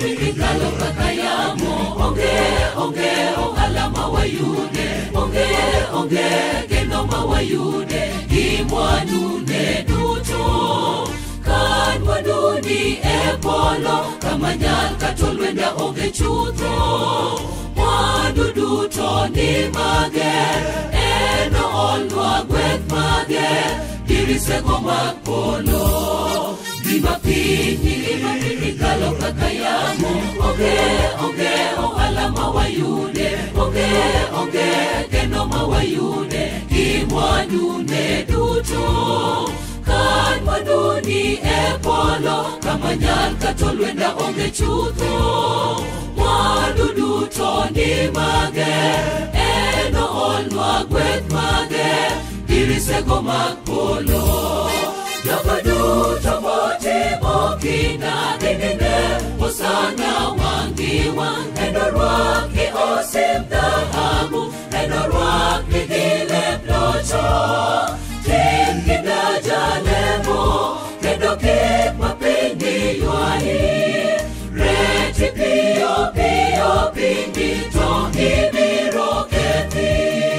igalo kaka yamo onge onge ohala ma wayude onge onge geno ma wayude gi mwandune duto kan mwanuni e polo kama nyal kato lwenda onge chutho mwandu duto ni mage en oolnwa gweth mage dirisego mag polo gima piny gima piny kalo kaka yamo onge onge ohala ma wayude onge onge geno ma wayude gi mwandune duto kan mwanuni e polo kama nyal kato lwenda onge chutho mwandu duto ni mage en oolnwa gweth mage dirisego mag polo jogo duto motimo kinda ginine osana wangi wang endo rwaki osim dhahabu endo rwaki gi lep locho tim kinda jalemo kendo kik mapinyi ywayi reti piyo piyo pinyi to ibiro kethi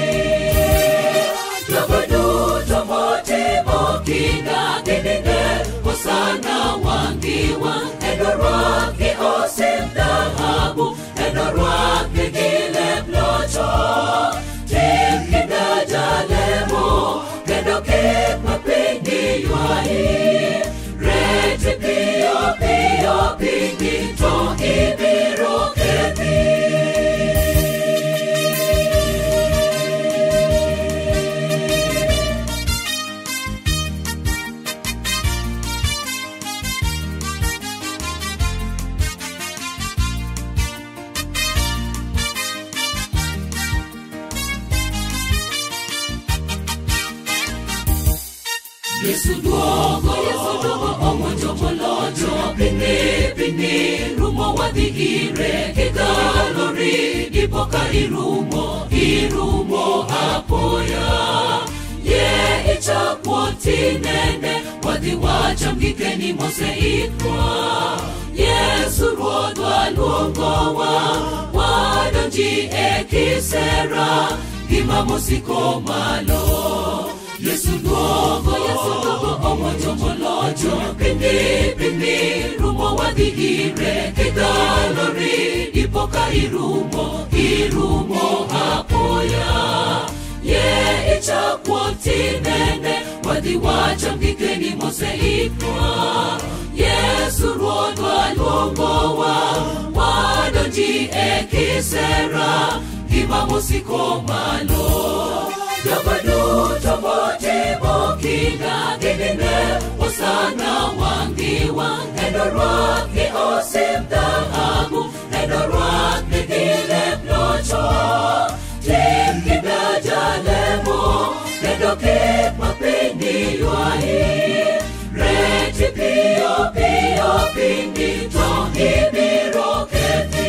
jogo duto motimo kinda ginine osana wangi wang endo rwaki osim dhahabu endo rwaki gi lep locho tim kinda jalemo kendo kik mapinyi ywayi reti piyo piyo pinyi to ibiro kethi Yesu duogo, Yesu duogo, omonjo molocho, pini, pini, rumo wadhi ire, kigalori, ipoka irumo, irumo apoya. Ye ichakwo tinene, wadhi wacham gikeni moseikwa. Yesu ruodhwa luongowa, wadonji e kisera, gima mosiko malo. Yesu duogo, Yesu duogo, omonjo molocho, pindi, pindi, rumo wadhi ire, kidalori, ipoka irumo, irumo apoya. Ye ichakwo tinene, wadhi wacham gikeni moseikwa. Yesu ruodhwa luongowa, wadonji e kisera, gima mosiko malo. Jogo duto motimo kinda ginine osana wangi wang endo rwaki osim dhahabu endo rwaki gi lep locho tim kinda jalemo kendo kik mapinyi ywayi reti piyo piyo pinyi to ibiro kethi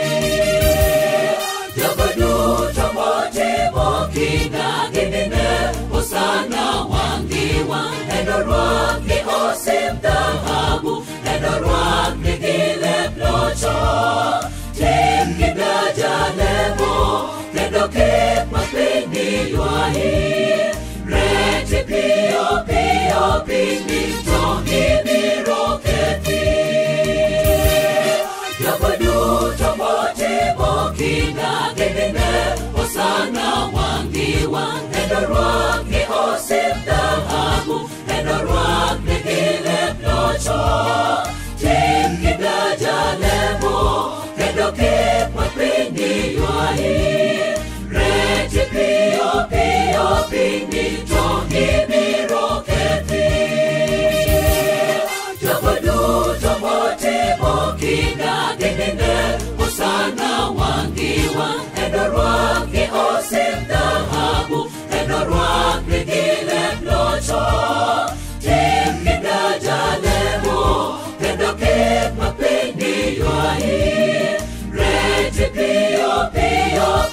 jogo duto motimo kinda ginine osana wangi wang endo rwaki osim dhahabu endo rwaki gi lep locho tim kinda jalemo kendo kik mapinyi ywayi reti piyo piyo pinyi to ibiro kethi jogo duto motimo kinda ginine osana wangi wang endo rwaki osim dhahabu endo rwaki gi lep locho tim kinda jalemo kendo kik mapinyi ywayi reti piyo piyo pinyi to ibiro kethi jogo duto motimo kinda ginine osana wangi wang endo rwaki osim dhahabu endo rwaki gi lep locho tim kinda jalemo kendo kik mapinyi ywayi reti piyo piyo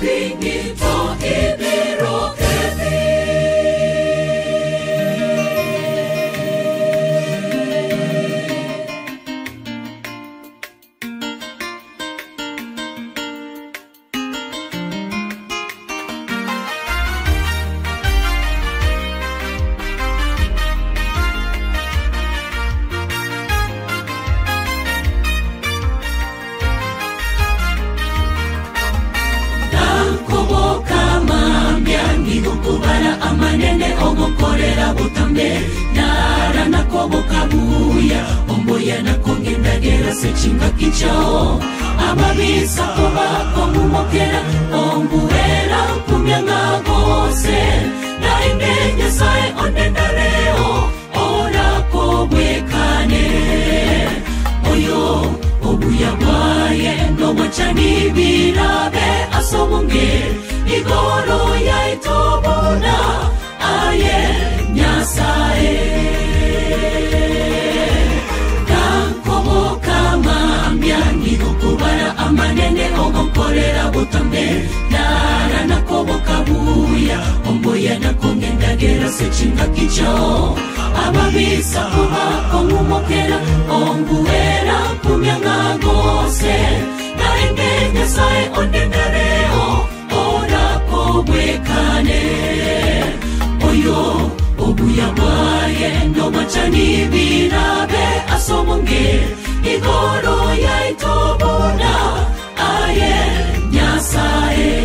butambe nara nakobokabuya omboya nakongendagera sechinga kichao ababisa kobako mumokera ombuera kumyanga gose naende nyasaye onendareo orakobwekane oyo obuya bwaye nomwachani birabe asobonge igoro yaitobona aye nyasaye kankoboka mambya nigokubara amanene ogonkorera butambe nara nakoboka buya omboya nakongendagera sechinga kichao ababisa kubako ngumokera onguera kumyanga gose naende nyasaye ondendareo orakobwekane oyo obuya bwaye nomachani birabe asobonge igoro yaitobona aye nyasaye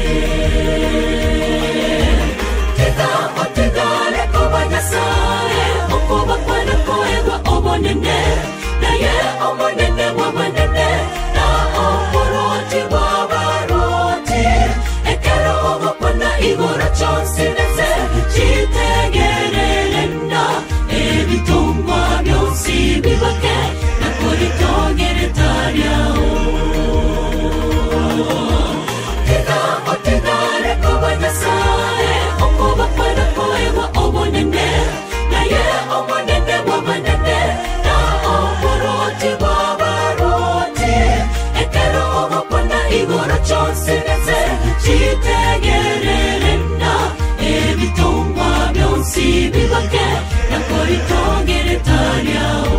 tega otegale koba nyasaye okoba kwana koegwa obonene naye omonene bwabanene na oboroti bwabaroti ekero ogokona igoro chonsinese chitegererenda ebitungwa byonsi bibake nakoritogeretaryaho tega otegale koba nyasaye okoba kwana koegwa obonene naye omonene bwabanene na oboroti bwabaroti ekero ogokona igoro chonsinese chitegererenda ebitungwa byonsi bibake nakoritogeretaryaho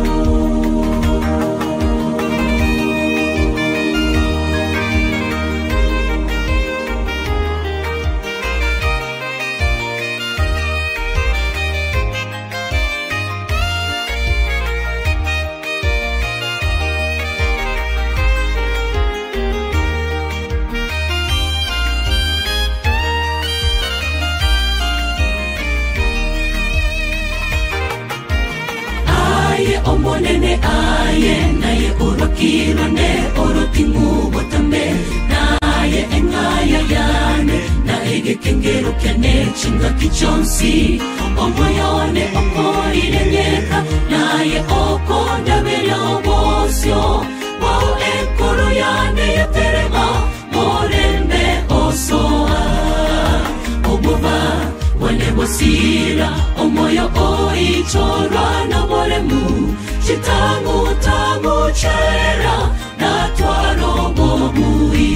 aye omonene aye naye orwakirane orotingubotambe naye eng'aya yane naegekengero kyane chingaki chonsi omoyone okoirenyeka naye okondabere obosio wao enkoro yane yaterema morembe osoa obuba wanebosira omoyo oichorwa noboremu chitangu tangu chera natwaro bobui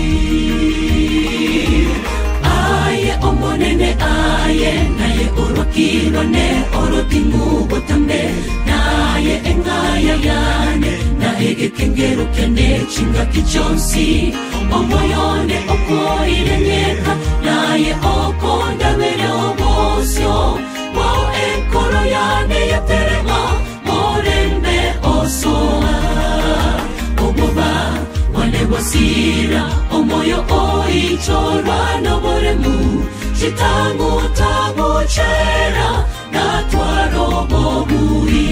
aye omonene aye naye orwakirwane orotingubotambe naye eng'aya yane naegekengero kyane chingaki chonsi omoyone okoirenyeka naye okondabere obosio wao enkoro yane yaterema morembe osoa oboba wanebosira omoyo oichorwa noboremu chitangu tangu chera natwaro bobui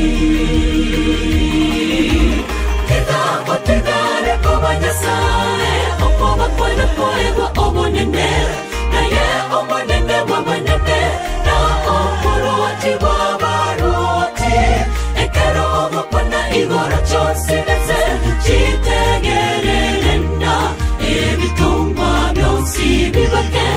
tega otegare koba nyasaye okoba kwena koegwa obonene naye omonene bwabanene na oboroti bwabaroti ekero ogokona igoro chonsinese chitegererenda ebitungwa byonsi bibake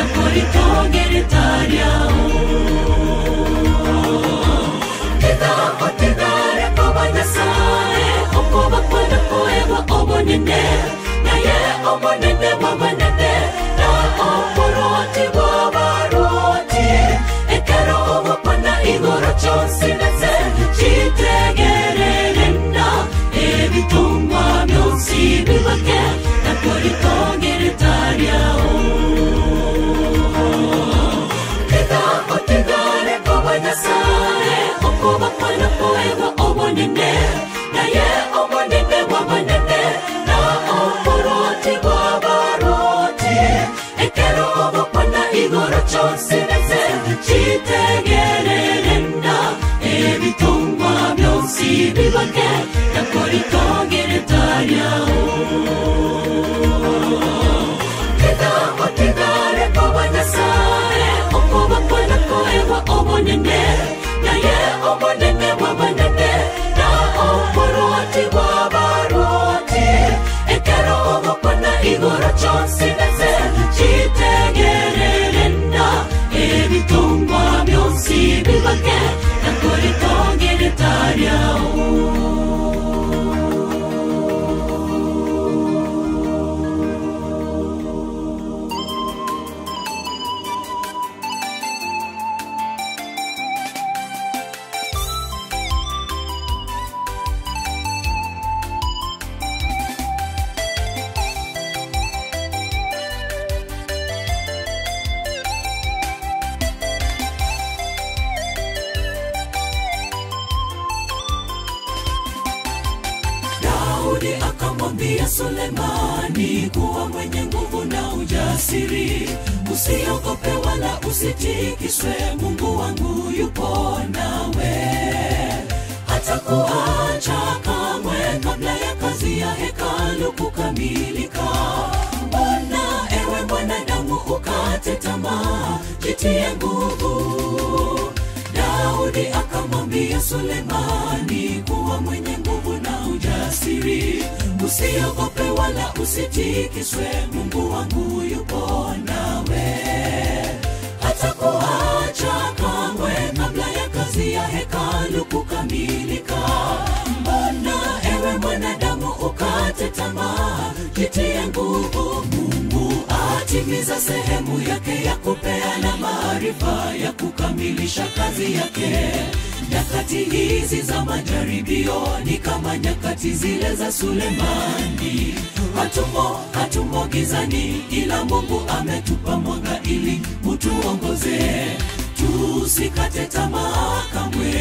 nakoritogeretaryaho tega otegare koba nyasaye okoba kwena koegwa obonene naye omonene bwabanene na oboroti bwabaroti ekero ogokona igoro chonsinese chitegererenda ebitungwa byonsi bibake nakoritogeretaryaho tega otegare koba nyasaye okoba kwena koegwa obonene naye omonene bwabanene na oboroti bwabaroti ekero ogokona igoro cyose ndetse cyitegererenda ebitungwa byose bibage nakora itongera ryawo kigambo kigare kw'abanyasaye uko bakora koewa obonene naye obonene bw'abanene na oboroti bw'abaroti ekero obokona igoro cyose ndetse cyitegererenda ebitungwa byose bibage nakora itongera ryawo Daudi akamwambia Sulemani kuwa mwenye nguvu na ujasiri, usiogope wala usitikiswe, Mungu wangu yupo nawe, hata kuacha kamwe kabla ya kazi ya hekalu kukamilika. Mbona ewe mwanadamu ukate tamaa, jitie nguvu. Daudi akamwambia Sulemani kuwa mwenye nguvu na ujasiri, usiogope wala usitikiswe, Mungu wangu yupo nawe, hata kuacha kamwe kabla ya kazi ya hekalu kukamilika. Mbona ewe mwanadamu ukate tamaa, jitie nguvu. Mungu atimiza sehemu yake ya kupeana maarifa ya kukamilisha kazi yake. Nyakati hizi za majaribio ni kama nyakati zile za Sulemani. Hatumo, hatumo gizani, ila Mungu ametupa mwanga ili utuongoze, tusikate tamaa kamwe.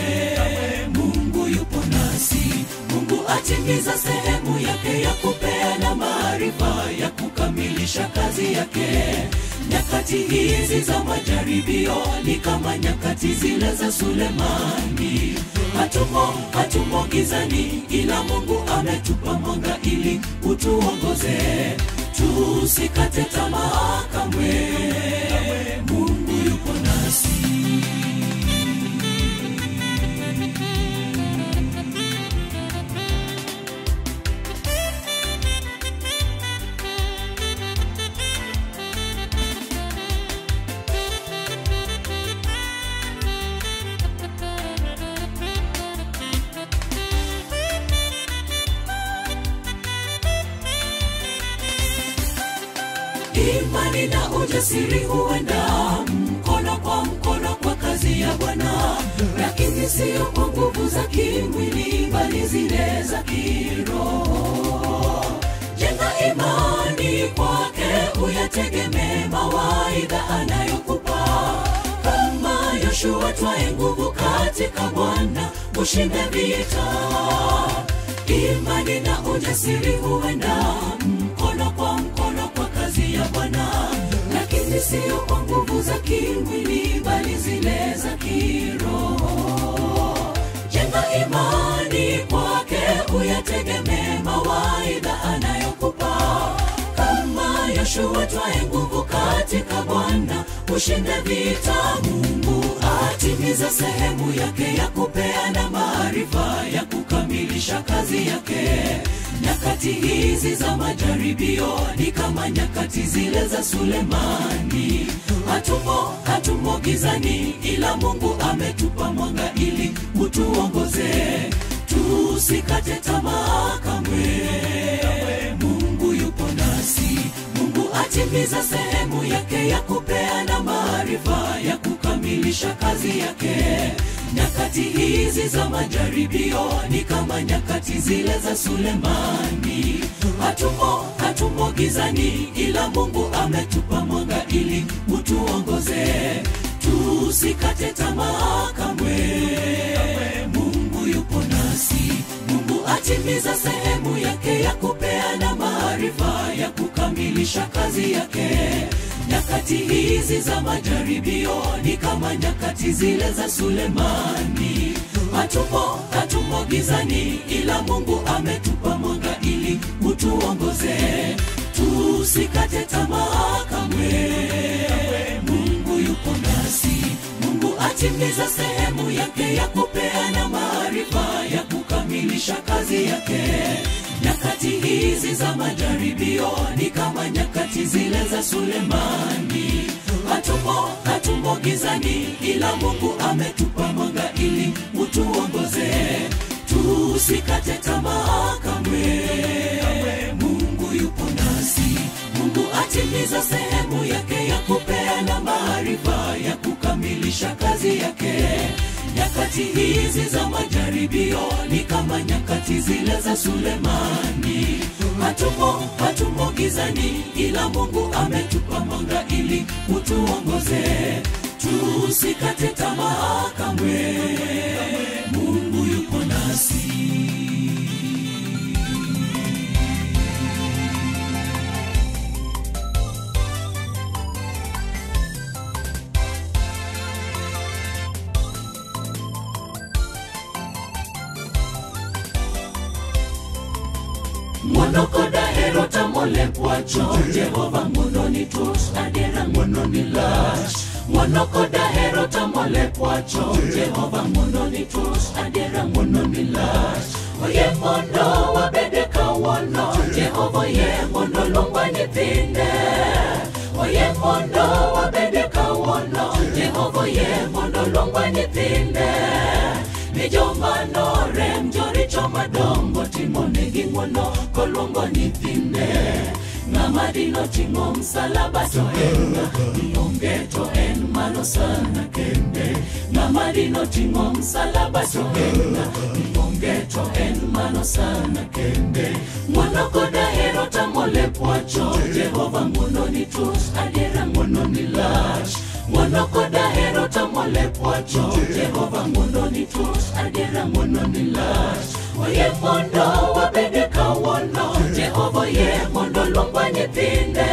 Mungu yupo nasi, Mungu atimiza sehemu yake ya kupeana maarifa ya kukamilisha kazi yake. Nyakati hizi za majaribio ni kama nyakati zile za Sulemani. Hatumo, hatumo gizani, ila Mungu ametupa mwanga ili utuongoze, tusikate tamaa kamwe. Mungu yupo nasi. Imani na ujasiri huenda mkono kwa mkono kwa kazi ya Bwana, lakini sio kwa nguvu za kimwili, bali zile za kiroho. Jenga imani kwake, uyategemee mawaidha anayokupa kama Yoshua, twae nguvu katika Bwana, ushinde vita. Imani na ujasiri huenda mkono kwa mkono kwa kazi ya Bwana, lakini sio kwa nguvu za kimwili, bali zile za kiroho. Jenga imani kwake, uyategemee mawaidha anayokupa kama Yoshua, twae nguvu katika Bwana, ushinde vita. Mungu atimiza sehemu yake ya kupeana maarifa ya kukamilisha kazi yake. Nyakati hizi za majaribio ni kama nyakati zile za Sulemani. Hatumo, hatumo gizani, ila Mungu ametupa mwanga ili utuongoze, tusikate tamaa kamwe. Mungu yupo nasi, Mungu atimiza sehemu yake ya kupeana maarifa ya kukamilisha kazi yake. Nyakati hizi za majaribio ni kama nyakati zile za Sulemani. Hatumo, hatumo gizani, ila Mungu ametupa mwanga ili utuongoze, tusikate tamaa kamwe. Mungu yupo nasi, Mungu atimiza sehemu yake ya kupeana maarifa ya kukamilisha kazi yake. Nyakati nyakati hizi za majaribio ni kama nyakati zile za sulemani hatumo hatumo gizani ila mungu ametupa mwanga ili utuongoze tusikate tamaa kamwe mungu yupo nasi mungu atimiza sehemu yake ya kupeana maarifa ya kukamilisha kazi yake nyakati hizi za majaribio ni kama nyakati zile za sulemani hatumo hatumo gizani ila mungu ametupa mwanga ili utuongoze tusikate tamaa kamwe mungu yupo nasi mungu atimiza sehemu yake ya kupeana maarifa ya kukamilisha kazi yake nyakati hizi za majaribio ni kama nyakati zile za sulemani hatumo hatumo gizani ila mungu ametupa mwanga ili utuongoze tusikate tamaa kamwe mungu yupo nasi monokoda hero tamole pwacho jehova mondo ni tus adiera mondo ni lach monokoda hero tamole pwacho jehova mondo ni tus adiera mondo ni lach oye mondo wabede kawuono jehova oye mondo luongwa nyithinde oye mondo wabede kawuono jehova oye mondo luongwa nyithinde ni joma norem joricho madongo timonegi ng'wono koluongo nyithinde ng'ama dino ting'o msalaba to en ionge to en malo sana kende ng'ama dino ting'o msalaba to en ionge to en malo sana kende ng'wono koda hero tamole pwacho jehova ng'wono ni tus adiera ng'wono ni lach ng'wono koda hero tamole pwacho jehova ng'wono ni tus adiera ng'wono ni lach oye mondo wabede kawuono jehova oye mondo luongwa nyithinde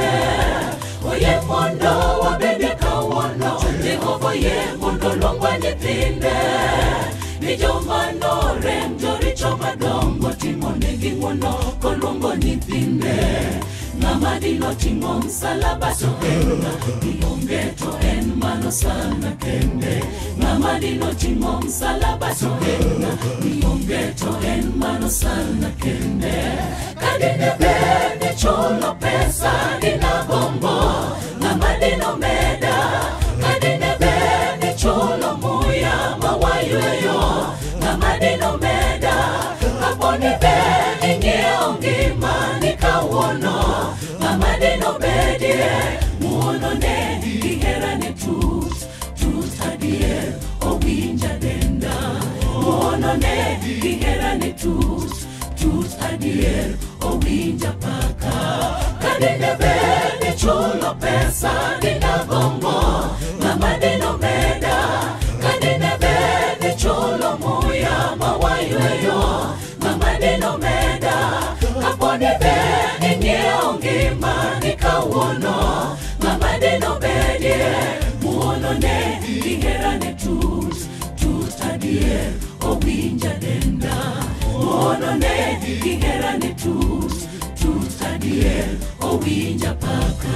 oye mondo wabede kawuono jehova oye mondo luongwa nyithinde ni joma norem joricho madongo timonegi ng'wono koluongo nyithinde ng'ama dino ting'o msalaba to en ionge to en mano sana kende ng'ama dino ting'o msalaba to en ionge to en mano sana kende kadine bende chulo pesa dina gombo ng'ama dino meda kadine bende chulo muya mawayweyo ng'ama dino meda kaponi be ing'iewo ngima ni kawuono ng'ama dino bedie ng'uono ne giherane tut tut adier owinja denda ng'uono ne giherane tut tut adier owinja paka kadine bende chulo pesa dina gombo ng'ama dino meda kadine bende chulo muya mawayweyo ng'ama dino meda kaponi be ing'iewo ngima ni kawuono ng'ama dino bedie muono ne giherane tut tut adier owinja denda muono ne giherane tut tut adier owinja paka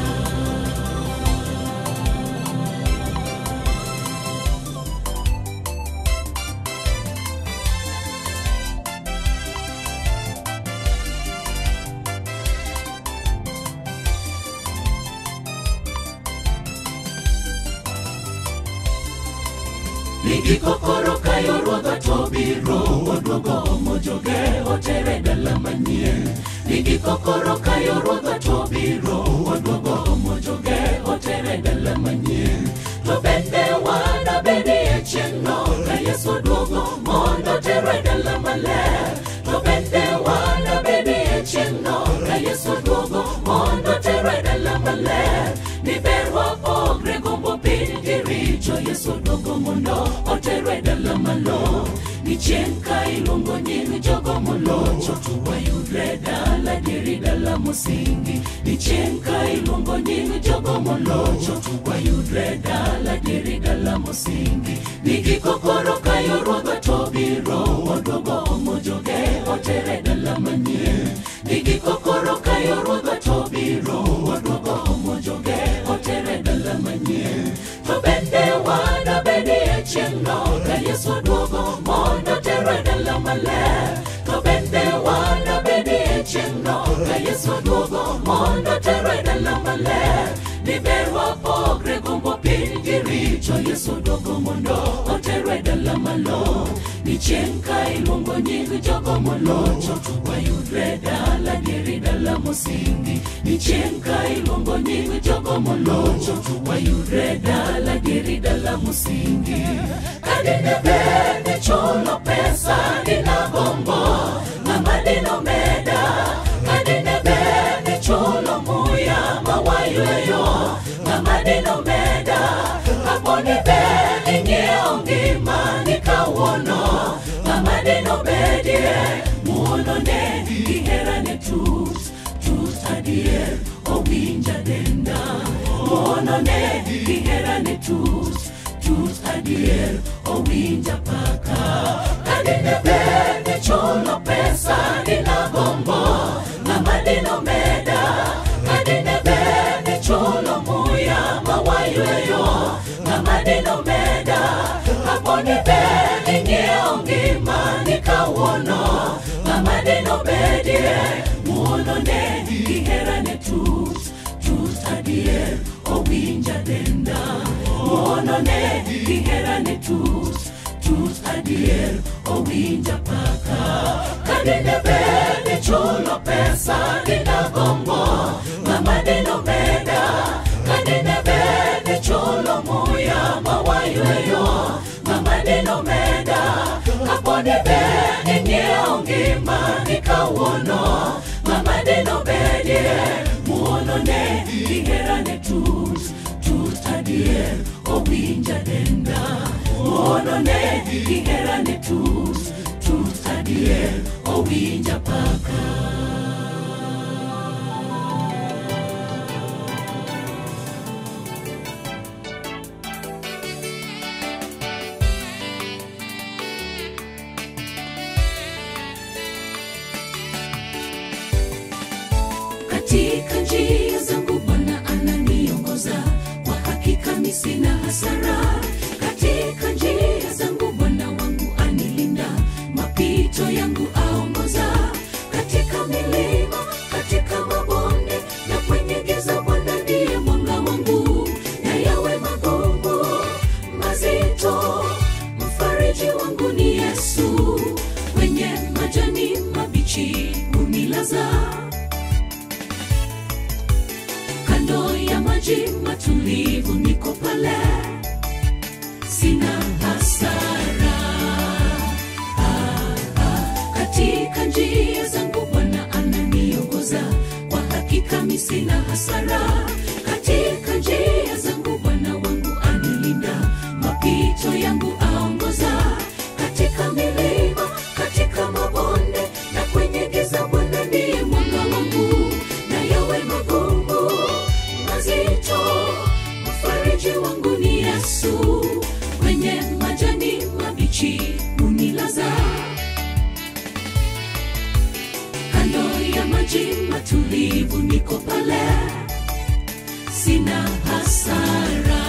Nigikokoro kayo ruodha to biro Oduogo omo joge otere dala manyien Nigikokoro kayo ruodha to biro Oduogo omo joge otere dala manyien To bende wana bedi e chieng'no Ka Yesu duogo mondo tere dala maler To bende wana bedi e chieng'no Ka Yesu duogo mondo tere dala maler Ni ber wapogre gombo piny gi richo Yesu duogo mondo oterwe dala malo ni nichenka iluongo nying jogo molocho wayudre dala dieri dala mosingi nichenka iluongo nying jogo molocho wayudre dala dieri dala mosingi nigikokoro kayo ruodha to biro oduogo omo joge otere dala manyien nigikokoro kayo ruodha to biro oduogo omo joge otere dala manyien to bende wanabedie chieng'no ka yesu oduogo mondo tere dala maler to bende wanabedie chieng'no ka yesu oduogo mondo tere dala maler niber wapogre gombo piny gi richo yesu oduogo mondo otere dala malo ni chieng' ka iluongo nying jogo molocho wayudre dala dieri dala mosingi ni chieng' ka iluongo nying jogo molocho wayudre dala dieri dala mosingi kadine ber ni chulo pesa dina gombo ng'ama dino meda kadine ber ni chulo muya mawayweyo ng'ama dino meda kaponi ber ing'iewo ngima ni kawuono ng'ama dino bedie muono ne giherane tut tut adier owinja denda muono ne giherane tut tut adier owinja paka kadine ber ni chulo pesa dina gombo ng'ama dino meda kadine ber ni chulo muya mawayweyo ng'ama dino meda kaponi ber ing'iewo ngima ni kawuono ng'ama dino bedie muono ne giherane tut tut adier owinja denda muono ne giherane tut tut adier owinja paka kadine ber ni chulo pesa dina gombo ng'ama dino meda kadine ber ni chulo muya mawayweyo ng'ama dino meda kaponi ber ing'iewo ngima ni kawuono ng'ama dino bedie muono ne giherane tut tut adier owinja denda muono ne giherane tut tut adier owinja paka katika njia zangu bwana ananiongoza kwa hakika mi sina hasara katika njia zangu bwana wangu anilinda mapito yangu aongoza katika milima katika mabonde na kwenye giza bwana ndiye mwanga wangu na yawe magumu mazito mfariji wangu ni yesu kwenye majani mabichi unilaza kando ya maji matulivu niko pale sina hasara ah, ah. katika njia zangu bwana ananiongoza kwa hakika mi sina hasara katika njia zangu bwana wangu anilinda mapito yangu aongoza katika milima katika mabonde na kwenye giza bwana ndiye mwanga wangu na yawe magumu mazito mfariji wangu ni yesu kwenye majani mabichi unilaza kando ya maji matulivu niko pale sina hasara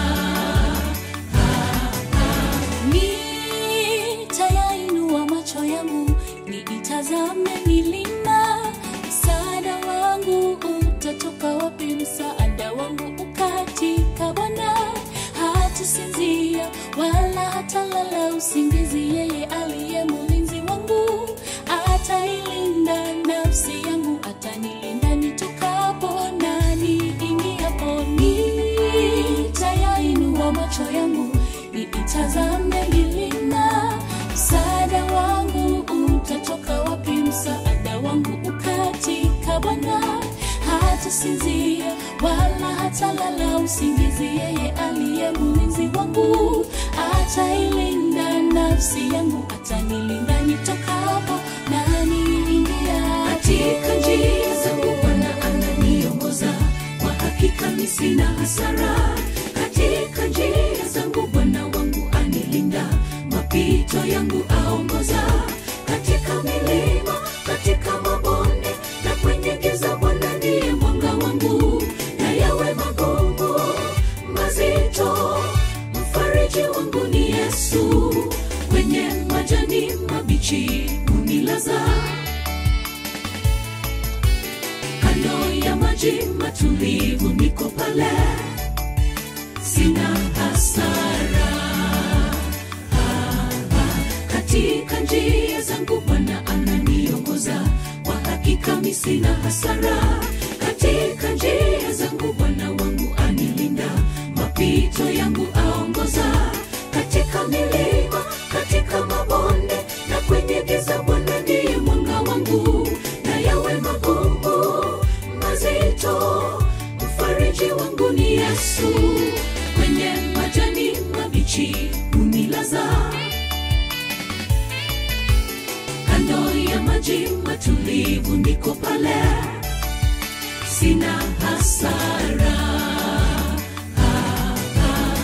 nitayainua macho yangu niitazame milima msaada wangu utatoka wapi msaada wangu ukatika bwana hatasinzia wala hatalala usingizi yeye aliye mulinzi wangu atailinda nafsi yangu atanilinda nitokapo na niingiapo nitayainua macho yangu niitazame milima msaada wangu utatoka wapi msaada wangu ukatika bwana hatasinzia wala hatalala usingizi, yeye aliye mlinzi wangu atailinda nafsi yangu, atanilinda nitokapo na niingia katika njia zangu Bwana ananiongoza, kwa hakika mimi sina hasara. Katika njia zangu Bwana wangu anilinda, mapito yangu aongoza. Katika milima, katika mabonde na kwenye giza, Bwana ndiye mwanga wangu, na yawe magumu mazito, mfariji wangu ni Yesu. Kwenye majani mabichi unilaza kando ya maji matulivu niko pale, sina hasara. Ah, ah, Katika njia zangu Bwana ananiongoza, kwa hakika mimi sina hasara. Katika njia zangu Bwana wangu anilinda, mapito yangu aongoza. Katika milima, katika mabonde na kwenye giza, Bwana ndiye mwanga wangu, na yawe magumu mazito, mfariji wangu ni Yesu. Kwenye majani mabichi unilaza, kando ya maji matulivu niko pale, sina hasara. Ah, ah.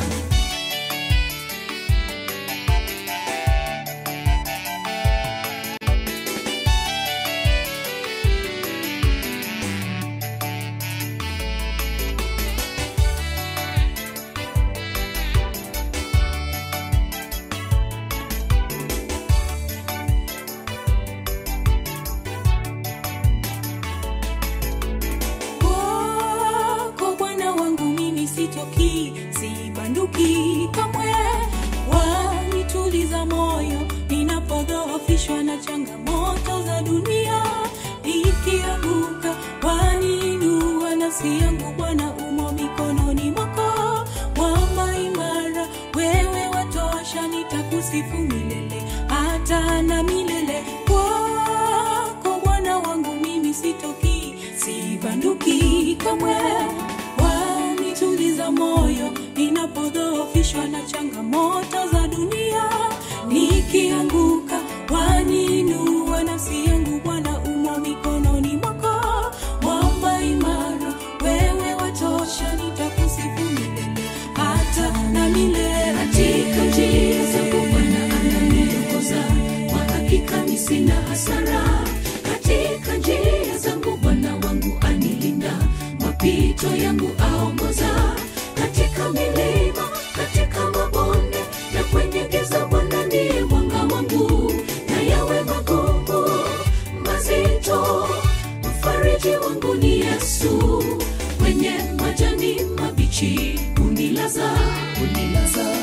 Kwako Bwana wangu mimi sitoki, sibanduki kamwe. Wanituliza moyo ninapodhoofishwa na changamoto za dunia. Nikianguka waniinua nafsi yangu, Bwana umo mikononi mwako. Mwamba imara, wewe watosha, nitakusifu milele hata na milele. Kwako Bwana wangu mimi sitoki, sibanduki kamwe. Wanituliza moyo ninapodhoofishwa na changamoto za dunia. Nikianguka waniinua nafsi yangu, Bwana umo mikononi mwako. Mwamba imara, wewe watosha, nitakusifu milele hata na milele. katika njia zangu Bwana ananiongoza, kwa hakika mimi sina hasara. Katika njia zangu Bwana wangu anilinda, mapito yangu aongoza. Katika milima, katika mabonde na kwenye giza, Bwana ndiye mwanga wangu, na yawe magumu mazito, mfariji wangu ni Yesu. Kwenye majani mabichi unilaza, unilaza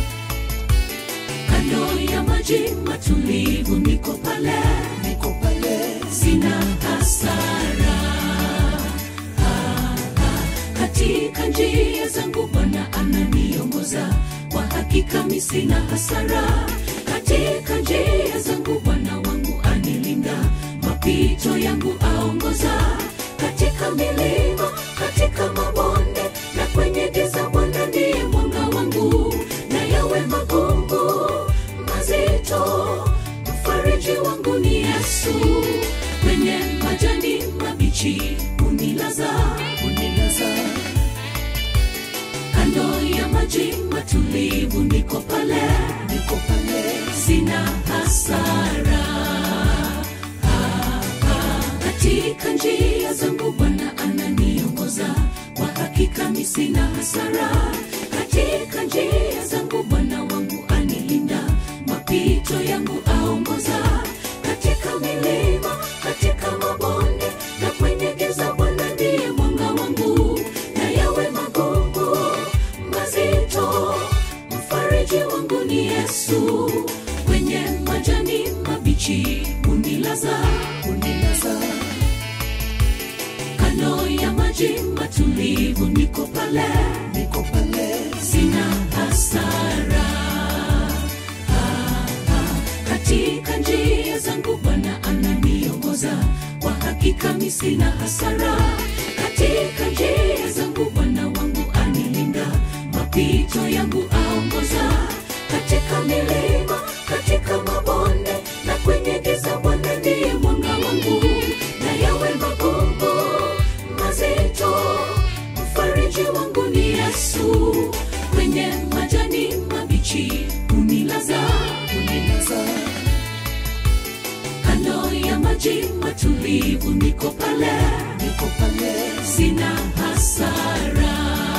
kando ya maji matulivu niko pale, niko pale, sina hasara. Ah, ah, katika njia zangu Bwana ananiongoza, kwa hakika mimi sina hasara. Katika njia zangu Bwana wangu anilinda, mapito yangu aongoza. Katika milima, katika mabonde na kwenye giza, Bwana ndiye mwanga wangu, na yawe magumu mazito, mfariji wangu ni Yesu. Kwenye majani mabichi unilaza, unilaza kando ya maji matulivu niko pale, niko pale, sina hasara. Ah, ah, katika njia zangu Bwana ananiongoza, kwa hakika mimi sina hasara. Katika njia zangu Bwana wangu anilinda, mapito yangu aongoza. Katika milima, katika mabonde na kwenye giza, Bwana ndiye mwanga wangu, na yawe magumu mazito, mfariji wangu ni Yesu. Kwenye majani mabichi unilaza, unilaza kando ya maji matulivu niko pale, niko pale, sina hasara. Ah, ah, katika njia zangu Bwana ananiongoza, kwa hakika mimi sina hasara. Katika njia zangu Bwana wangu anili mapito yangu aongoza katika milima katika mabonde na kwenye giza bwana ndiye mwanga wangu na yawe magumu mazito mfariji wangu ni yesu kwenye majani mabichi unilaza unilaza kando ya maji matulivu niko pale niko pale sina hasara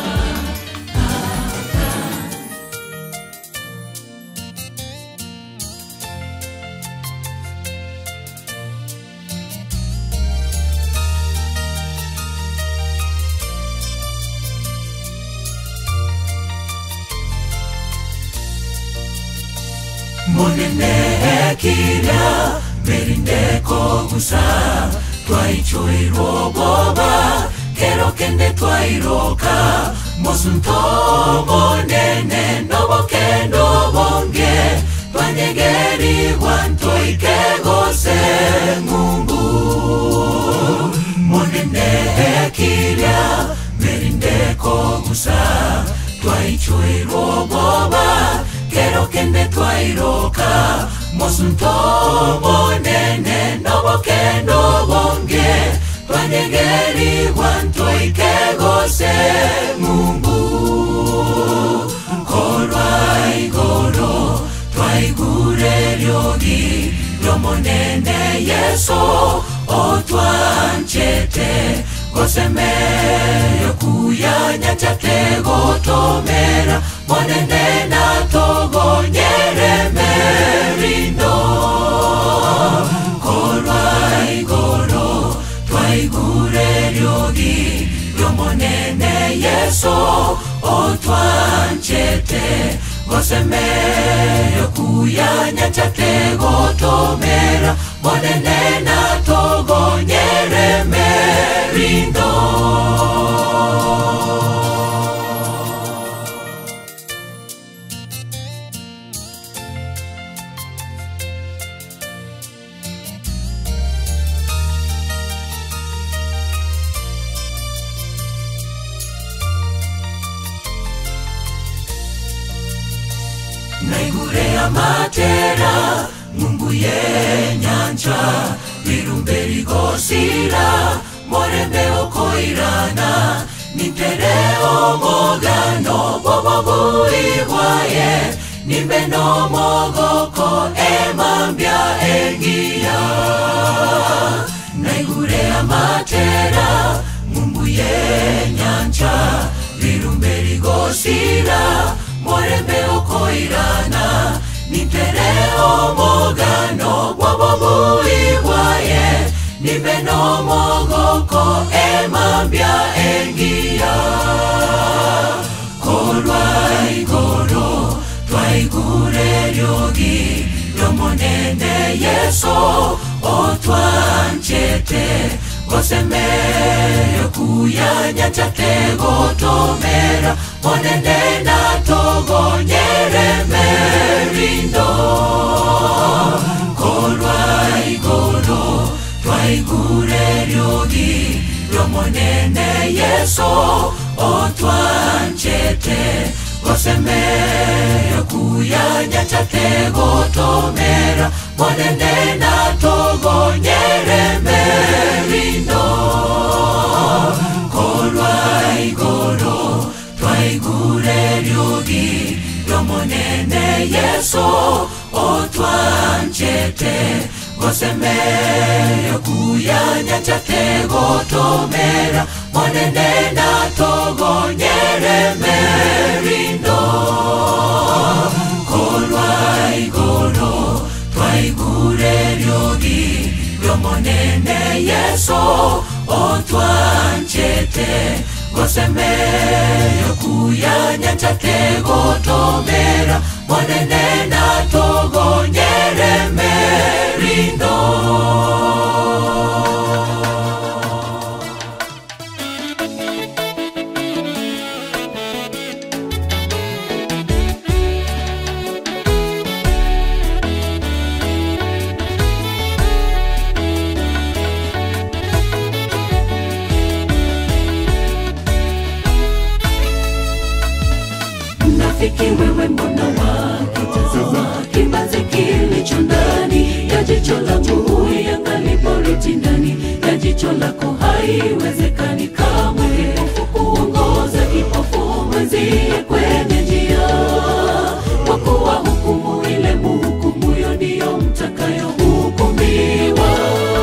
monene kila merindeko gusa twaichoirwo boba kero kende twairoka mosunto monene nobo kendo bonge twanyegeriwa ntoikegose mungu monene kila merindeko gusa twaichoirwo boba kero kende twairoka mosunto monene nobo kendo bonge twanyegeriwa ntoikegose mungu korwa igoro twaigure ryogi ryomonene yeso otwanchete gosemeyo kuyanya chategotomera monene natogonyere merindo korwa igoro twaigure ryogi ryomonene yeso otwanchete gosemeyo kuyanya chategotomera monene natogonyere merindo naigure amatera mungu ye nyanja birumbe rigosira morembe okoirana nintere omogano bobobuibwaye nimbe nomogoko emambya engiya naigure amatera mungu ye nyanja birumbe rigosira morembe okoirana nitere omogano bwobobuibwaye nimbe nomogoko emambya engiya korwa igoro twaigure ryogi ryomonene yeso otwanchete gosemeyo kuyanya chategotomera monene natogonyere merindo korwa igoro twaigure ryogi ryomonene yeso otwanchete gosemeyo kuyanya chategotomera monene natogonyere merindo korwa igoro twaigure ryogi ryomonene yeso otwanchete gosemeyo kuyanya chategotomera monene natogonyere merindo korwa igoro twaigure ryogi ryomonene yeso otwanchete gosemeyo kuyanya chategotomera monene natogonyere merindo Mnafiki wewe, mbona wakitazama kibanzi kilicho ndani ya jicho langu, huiangali boriti ndani ya jicho lako, haiwezekani kamwe kipofu kuongoza kipofu mwenzie kwenye njia, kwa kuwa hukumu ile muhukumuyo ndiyo mtakayohukumiwa.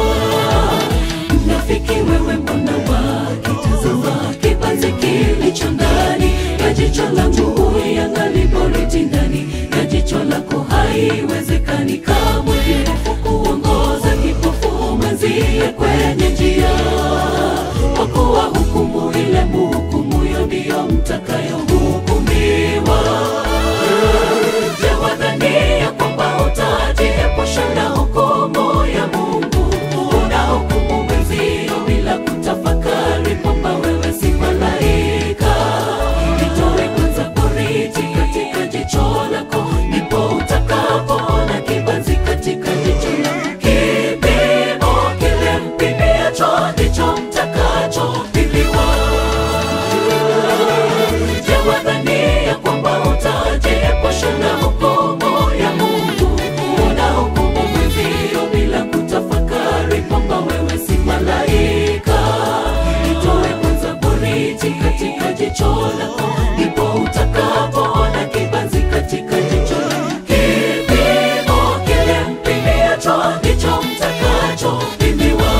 Mnafiki wewe, mbona wakitazama kibanzi kilicho ndani ya jicho langu, huiangali boriti ndani ya jicho lako, haiwezekani kamwe kipofu kuongoza kipofu mwenzie kwenye njia, kwa kuwa hukumu ile muhukumuyo ndiyo mtakayohukumiwa. Je, wadhania kwamba utajiepusha na hukumu ya Mungu? Unahukumu mwenzio bila kutafakari kwamba wewe si malaika. Nitoe kwanza boriti katika jicho lako, ndipo utakapoona kibanzi katika jicho lako. Kipimo kile mpimiacho ndicho mtakachopimiwa. Je, wadhania kwamba utajiepusha na hukumu ya Mungu? Unahukumu mwenzio bila kutafakari kwamba wewe si malaika. Nitoe kwanza boriti katika jicho lako, ndipo utakapoona kibanzi katika jicho lako. Kipimo kile mpimiacho ndicho mtakachopimiwa.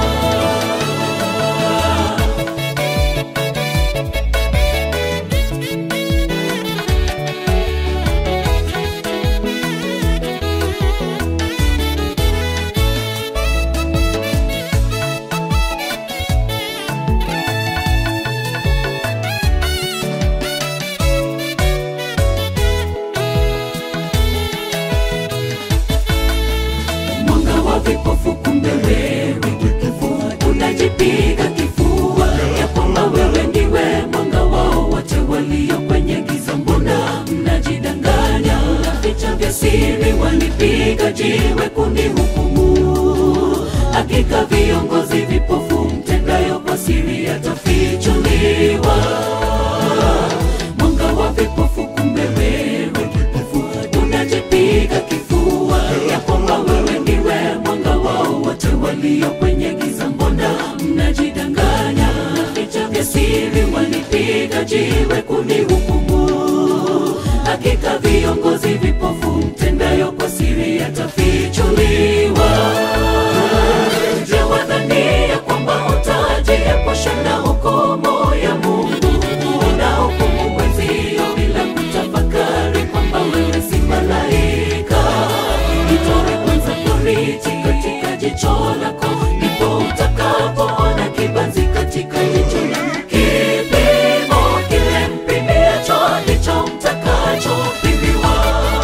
mwanga wa vipofu, kumbe wewe kipofu unajipiga kifua ya kwamba wewe ndiwe mwanga wao wote walio kwenye giza. Mbona mnajidanganya? Vicha vya siri walipiga jiwe kunihukumu. Hakika viongozi vipofu mtendayo kwa siri yatafichuliwa. Mwanga wa vipofu, kumbe wewe kipofu unajipiga kifua ya kwamba wewe ndiwe mwanga wao wote walio kwenye giza. Mbona mnajidanganya? Vicha vya siri walipiga jiwe kunihukumu. Hakika viongozi vipofu mtendayo kwa siri yatafichuliwa. Je, wadhania kwamba utajiepusha na hukumu ya Mungu? Unahukumu mwenzio bila kutafakari kwamba wewe si malaika. Nitoe kwanza boriti katika jicho lako, ndipo utakapoona kibanzi katika jicho lako. Kipimo kile mpimiacho ndicho mtakachopimiwa.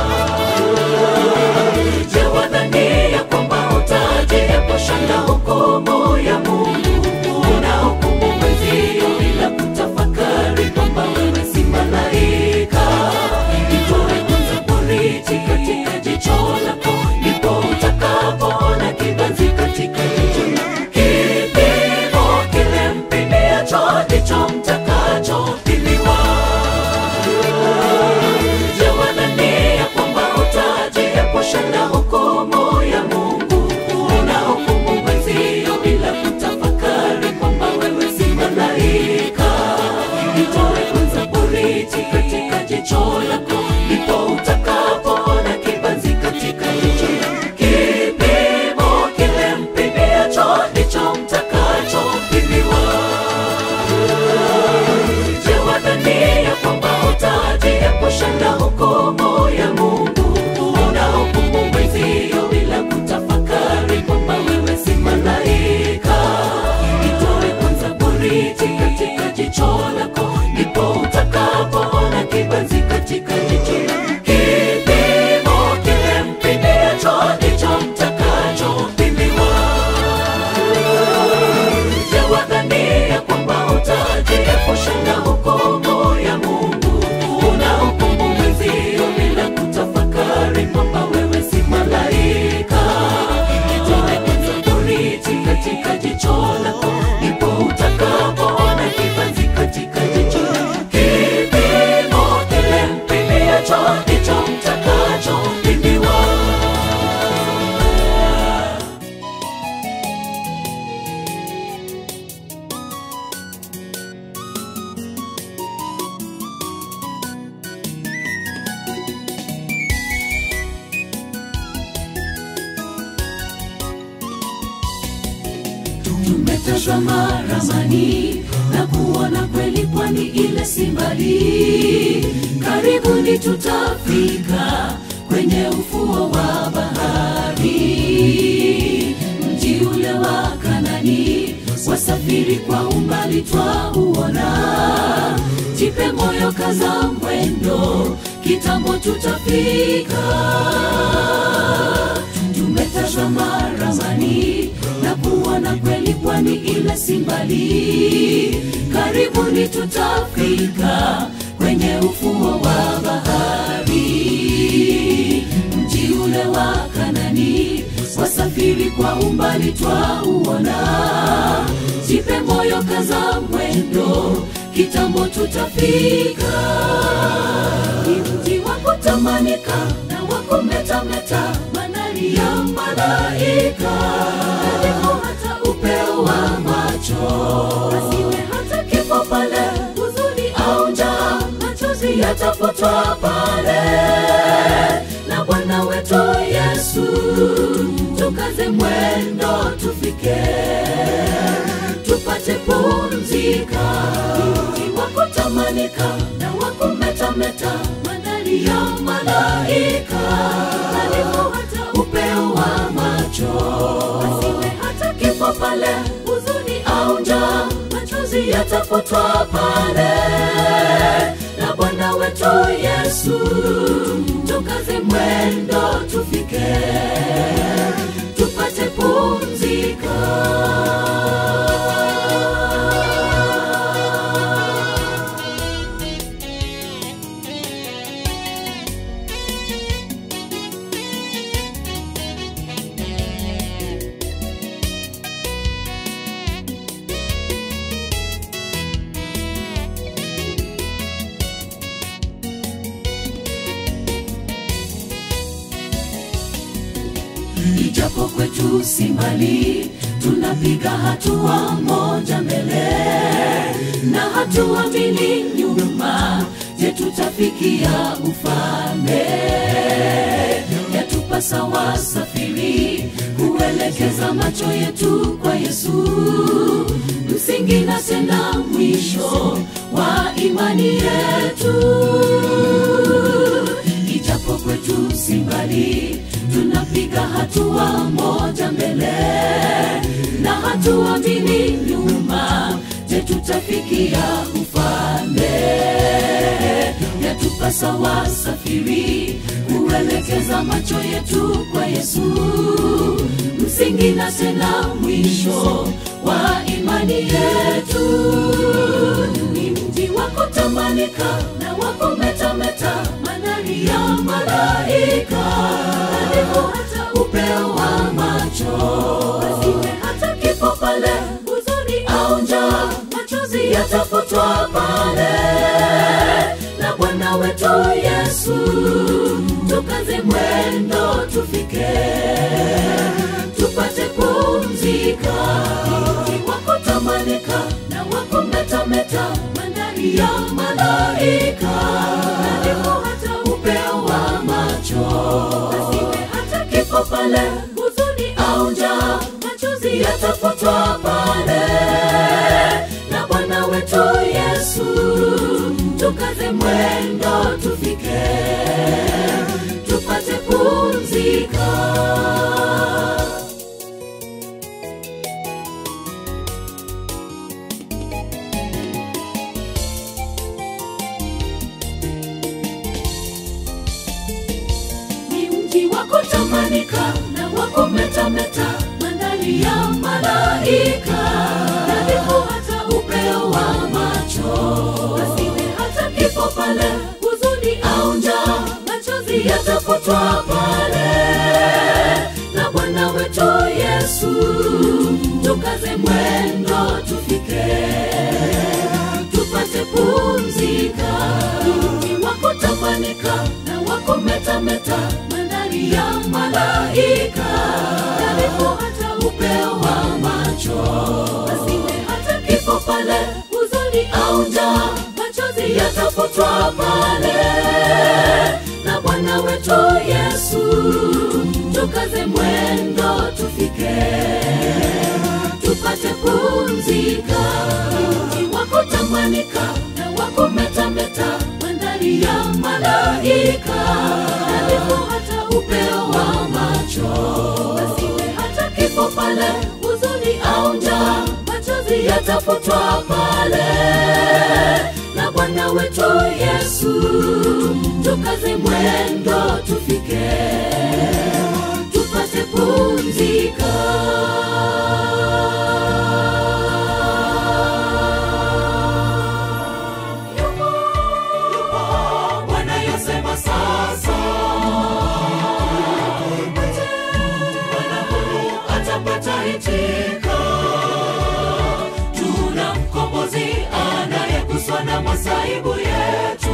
Je, wadhania kwamba utajiepusha na hukumu ya Mungu? Unahukumu mwenzio bila kutafakari kwamba wewe si malaika. Nitoe kwanza boriti katika jicho lako, ndipo utakapoona kibanzi katika jicho lako. Kipimo kile mpimiacho ndicho mtakachopimiwa. Je, wadhania kwamba utajiepusha na hukumu ya Mungu? Unahukumu mwenzio bila kuta tumetazama ramani na kuona kweli pwani ile si mbali karibuni tutafika kwenye ufuo wa bahari mji ule wa kanani wasafiri kwa umbali twauona jipe moyo kaza mwendo kitambo tutafika tumetazama ramani na kuona kweli pwani ile si mbali karibuni tutafika kwenye ufuo wa bahari mji ule wa kanani wasafiri kwa umbali twauona jipe moyo kaza mwendo kitambo tutafika ni mji wa kutamanika na wa kumetameta manari ya malaika karibu hata upeo wa macho asiwe hata kifo pale huzuni au njaa machozi yatafutwa pale na bwana wetu yesu tukaze mwendo tufike tupate pumzika mji wa kutamanika na wa kumetameta mandhari ya malaika karibu hata upeo wa macho asiwe hata kifo pale huzuni au njaa machozi yatafutwa pale na bwana wetu yesu tukaze mwendo tufike tupate pumzika ijapo kwetu si mbali tunapiga hatua moja mbele na hatua mbili nyuma je tutafikia ufalme yatupasa wasafiri kuelekeza macho yetu kwa yesu msingi na tena mwisho wa imani yetu ijapo kwetu si mbali tunapiga hatua moja mbele na hatua mbili nyuma je tutafikia ufalme yatupasa wasafiri kuelekeza macho yetu kwa yesu msingi na tena mwisho wa imani yetu ni mji wa kutamanika na wa kumetameta mandhari ya malaika karibu hata upeo wa macho asiwe hata kifo pale huzuni au njaa machozi yatafutwa pale na bwana wetu yesu tukaze mwendo tufike tupate pumzika mji wa kutamanika na wa kumetameta mandhari ya malaika karibu hata upeo wa macho asiwe hata kifo pale huzuni au njaa machozi yatafutwa pale na bwana wetu yesu tukaze mwendo tufike tupate pumzika ni mji wa kutamanika na wa kumetameta mandhari ya malaika karibu hata upeo wa macho asiwe hata kifo pale huzuni au njaa machozi yatafutwa pale na bwana wetu yesu tukaze mwendo tufike tupate pumzika mji wa kutamanika na wa kumetameta mandhari ya malaika karibu hata upeo wa macho asiwe hata kifo pale huzuni au njaa machozi yatafutwa pale na bwana wetu yesu tukaze mwendo tufike tupate pumzika katika mji wa kutamanika na wa kumetameta, mandhari ya malaika, nadhifu hata upeo wa macho, asiwe hata kifo pale, huzuni au njaa, machozi yatafutwa pale na Bwana wetu Yesu, tukaze mwendo tufike, tupate pumzika. Yupo, yupo, Bwana yasema sasa, Bwana huyu atapata hitika tuna mkombozi anayeguswa na masaibu yetu,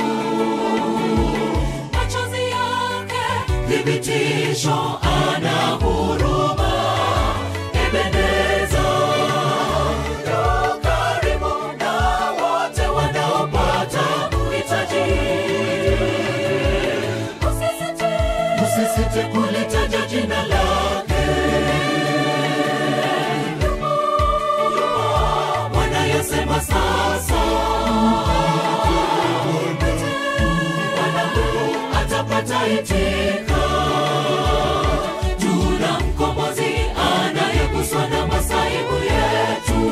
machozi yake thibitisho, ana huruma. Ebeneza yu karibu na wote wanaopata uhitaji. Usisite, usisite kulitaja jina lake. Bwana yasema sasa, Bwana huyu atapata hitika. Tuna mkombozi anayeguswa na masaibu yetu,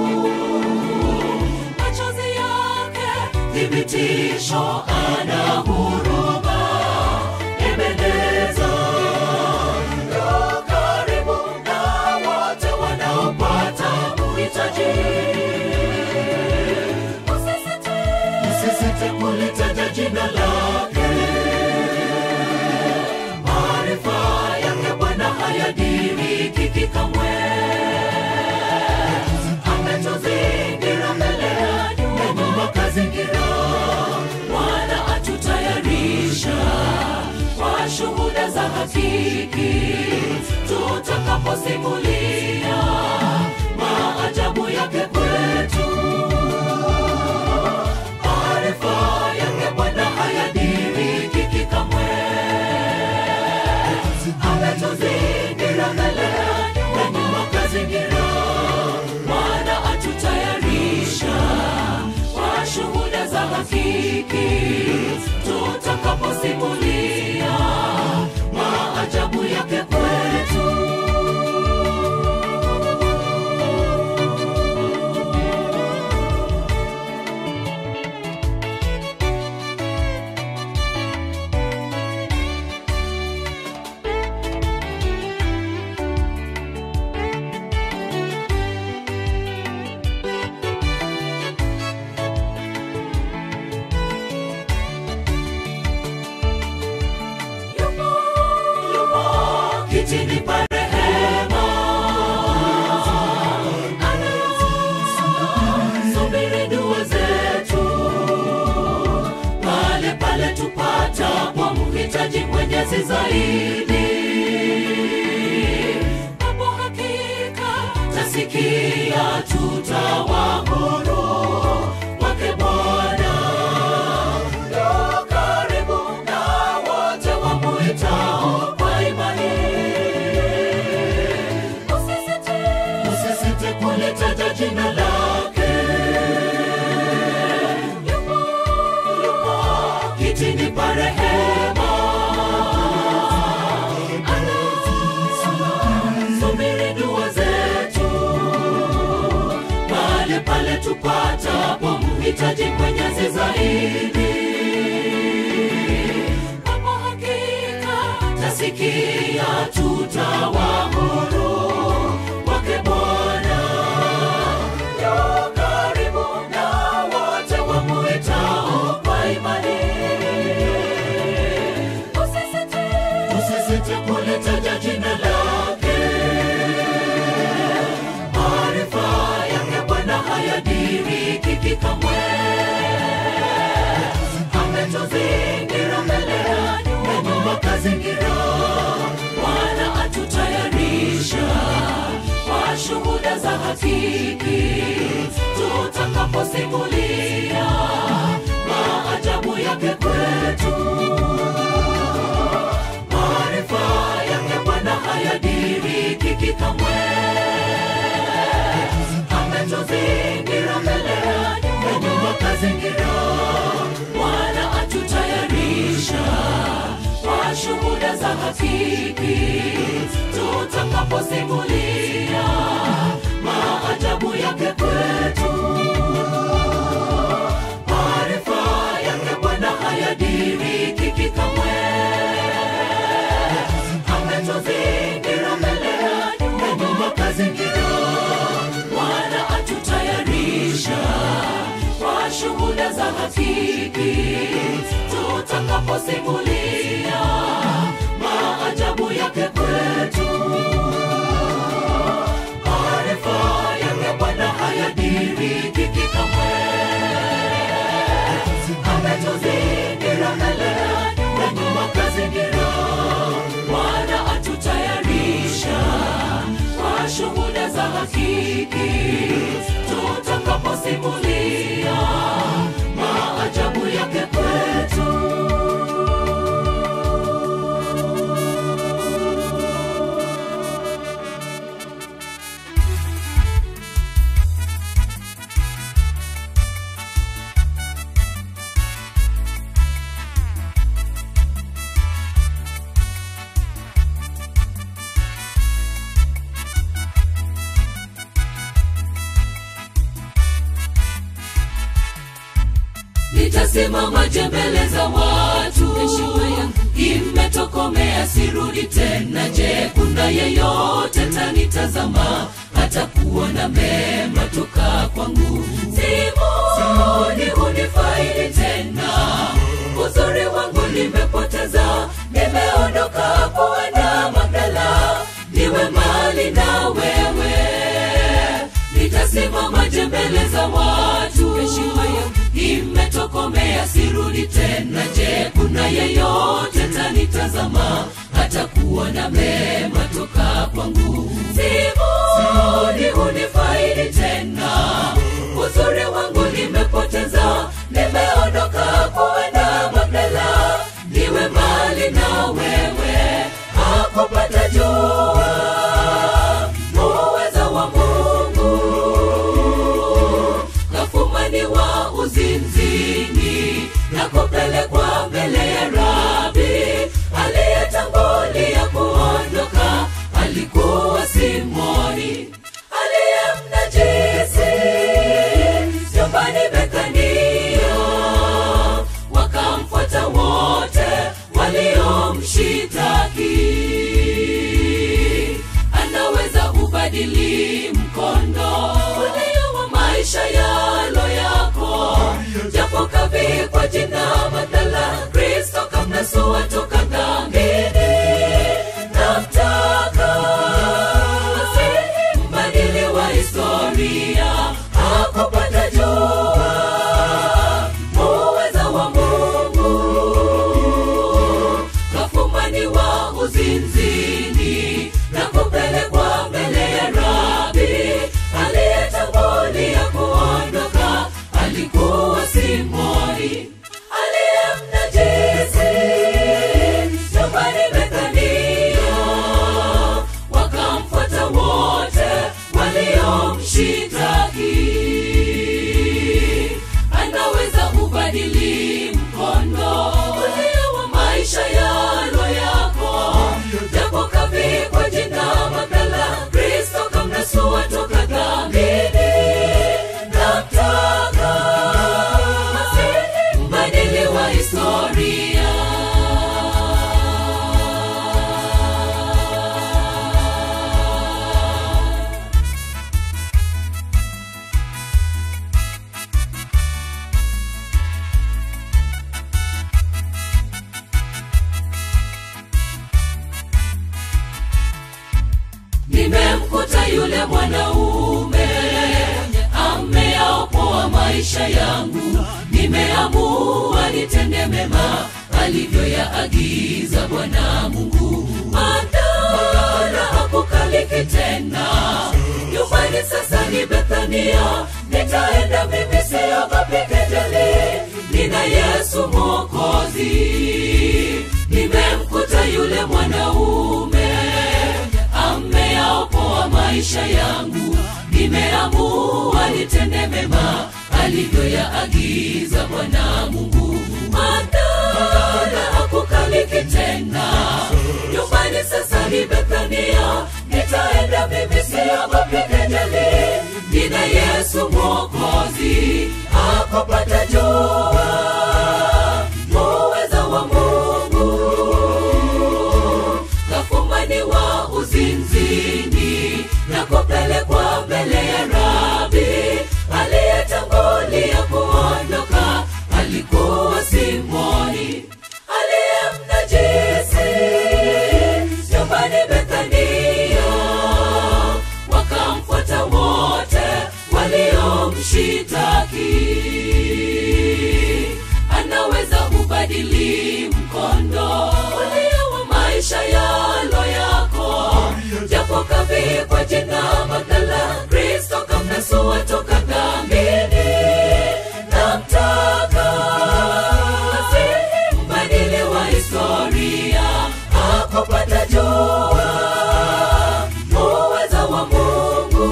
machozi yake thibitisho, ana huruma. Ebeneza yu karibu na wote wanaopata uhitaji. Usisite, usisite kulitaja jina lake. Maarifa yake Bwana hayadiriki kamwe. Ametuzingira mbele na nyuma kazingira. Bwana atutayarisha kwa shuhuda za hakiki tutakaposimulia maajabu yake kwetu. Maarifa yake Bwana hayadiriki kamwe. Ametuzingira mbele na nyuma kazingira. Bwana atutayarisha kwa shuhuda za hakiki tutakaposimulia maajabu yake kwetu. Yupo, yupo kitini pa rehema, anasubiri dua zetu pale pale tupatapo mhitaji mwenyezi zaidi. Hapo hakika tasikia tutawa huru wake Bwana yu karibu na wote wamuitao kwa imani. Usisite, usisite kulitaja jina lake. Yupo, yupo kitini pa rehema, anasubiri dua zetu pale pale tupatapo mhitaji mwenyezi zaidi. Hapo hakika tasikia tutawa huru wake Bwana yu karibu na wote wamuitao kwa imani. Usisite, usisite kulitaja jina lake. Maarifa yake Bwana hayadiriki kamwe. Ametuzingira mbele na nyuma kazingira. Bwana atutayarisha kwa shuhuda za hakiki tutakaposimulia maajabu yake kwetu. Maarifa yake Bwana hayadiriki kamwe. hakiki tutakaposimulia maajabu yake kwetu maarifa yake bwana hayadirikiki kamwe ametuzingira mbele na nyuma kazingira bwana atutayarisha kwa shuhuda za hakiki tutakaposimulia maajabu yake kwetu maarifa yake bwana hayadirikiki kamwe ametuzingira mbele na nyuma kazingira bwana atutayarisha kwa shuhuda za hakiki tutakaposimulia maajabu yake kwetu nitasimamaje mbele za watu heshima yangu imetokomea sirudi tena je kuna yeyote tanitazama hata kuona mema toka kwangu simoni hunifaidi tena uzuri wangu nimepoteza nimeondoka kuenda magdala niwe mali na wewe nitasimamaje mbele za watu heshima yangu imetokomea sirudi tena je kuna yeyote tanitazama hata kuona mema toka kwangu simoni hunifaidi tena uzuri wangu nimepoteza nimeondoka kuenda magdala niwe mali na wewe hakupata jua uweza wa mungu kafumaniwa uzinzini na kupelekwa mbele ya rabi aliyetangulia kuondoka alikuwa simoni aliyemnajisi nyumbani bekania wakamfuata wote waliomshitaki anaweza ubadili mkondo ulio wa maisha yalo yako japo kavikwa jina badala kristo kamnasua toka dhambini namtaka Masihi, mbadili wa historia hakupata jua uweza wa mungu kafumaniwa uzinzini na kupelekwa mbele ya rabi aliyetangulia kuondoka alikuwa simoni aliyemnajisi nyumbani bethania wakamfuata wote waliomshitaki anaweza ubadili mkondo ulio wa maisha yalo yako japo kavikwa jina badala kristo kamnasua toka dhambini namtaka Masihi, mbadili wa historia nimemkuta yule mwanaume ameyaopoa maisha yangu nimeamua nitende mema alivyoyaagiza bwana mungu mandara hakukaliki tena nyumbani sasa ni bethania nitaenda mimi siogopi kejeli nina yesu mwokozi nimemkuta yule mwanaume ameyaopoa maisha yangu nimeamua nitende mema alivyoyaagiza bwana mungu mandara hakukaliki tena nyumba yesu mwokozi akopata jua muweza wa mungu kafumaniwa uzinzini na kupelekwa mbele ya rabi aliyetangulia kuondoka alikuwa simoni aliyemnajisi nyumbani bethania wakamfuata wote waliomshitaki anaweza kubadili mkondo ulio wa maisha yalo yako japo kavikwa jina badala kristo kamnasua toka dhambini namtaka asihi mbadili wa historia akopata jua muweza wa mungu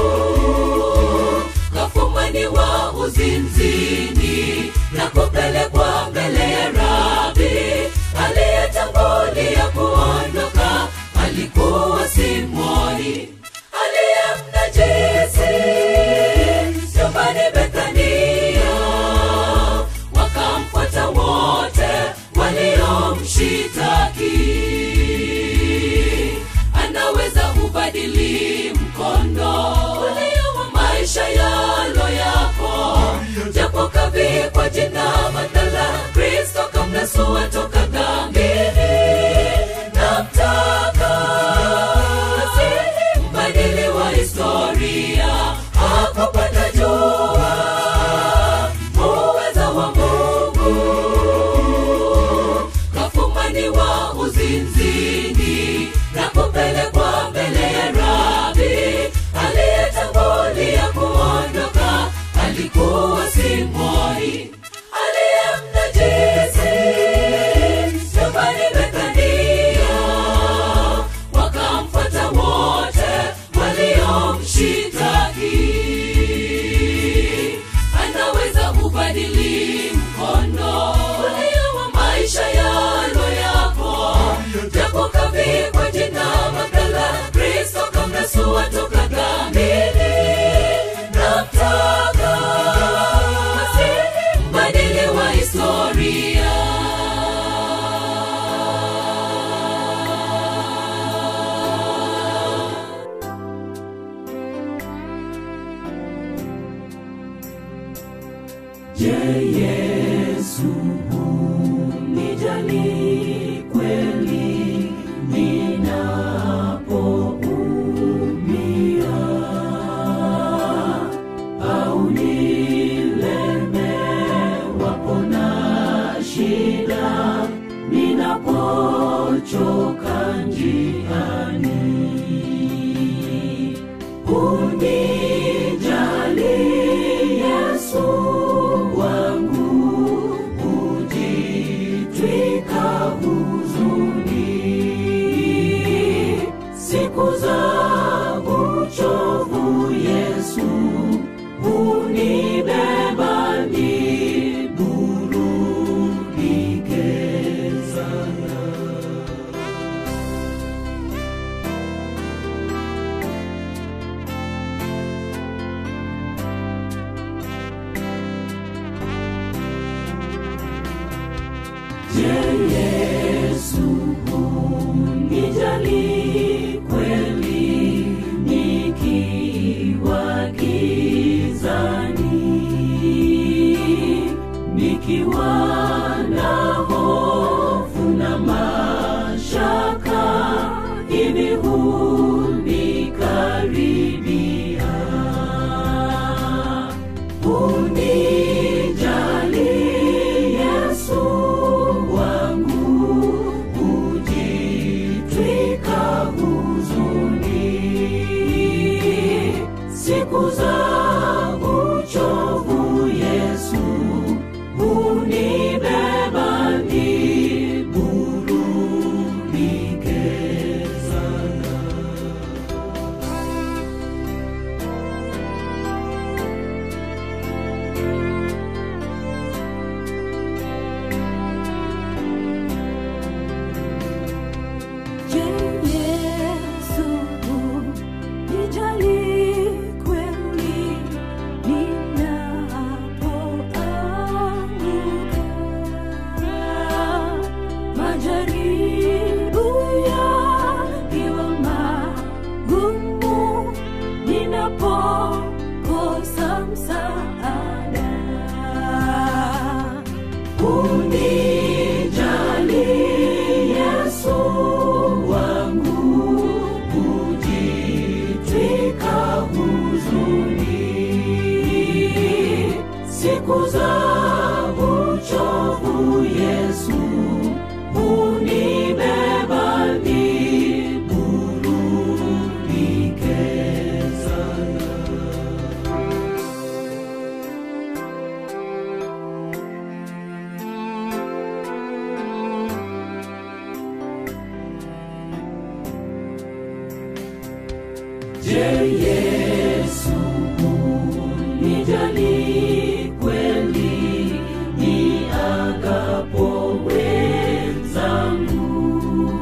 kafumaniwa uzinzini na kupelekwa mbele ya rabi aliyetangulia kuondoka alikuwa simoni aliyemnajisi nyumbani bethania wakamfuata wote waliomshitaki anaweza kubadili mkondo ulio wa maisha yalo yako japo kavikwa jina badala kristo kamnasua toka dhambini namtaka asihi mbadili wa historia akopata jua muweza wa mungu kafumaniwa uzinzini na kupelekwa mbele ya rabi aliyetangulia kuondoka alikuwa simoni aliyemnajisi nyumbani bethania wakamfuata wote waliomshitaki anaweza kubadili mkondo ulio wa maisha yalo yako japo kavikwa jina badala kristo kamnasua toka dhambini namtaka asihi mbadili wa historia Je, Yesu unijali kweli ninapoumia au nilemewapo na shida ninapochoka njiani unijali yesu wangu ujitwika huzuni siku za uchovu yesu unibeba niburudike sana Je, Yesu unijali kweli nikiwa gizani, nikiwa na hofu na mashaka, hivi hunikaribia unijali Yesu wangu majaribu yakiwa magumu, ninapokosa msaada, unijali Yesu wangu, kujitwika huzuni siku za uchovu Yesu unibeba niburudike sana. Je, Yesu unijali kweli niagapo wenzangu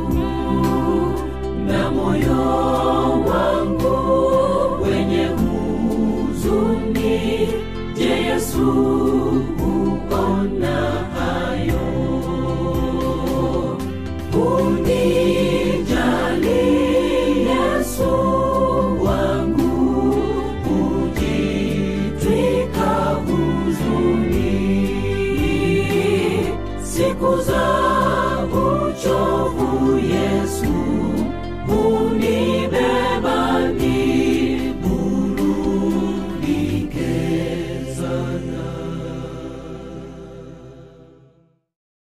na moyo wangu wenye huzuni? Je, Yesu uona hayo? Unijali Yesu wangu, kujitwika huzuni siku za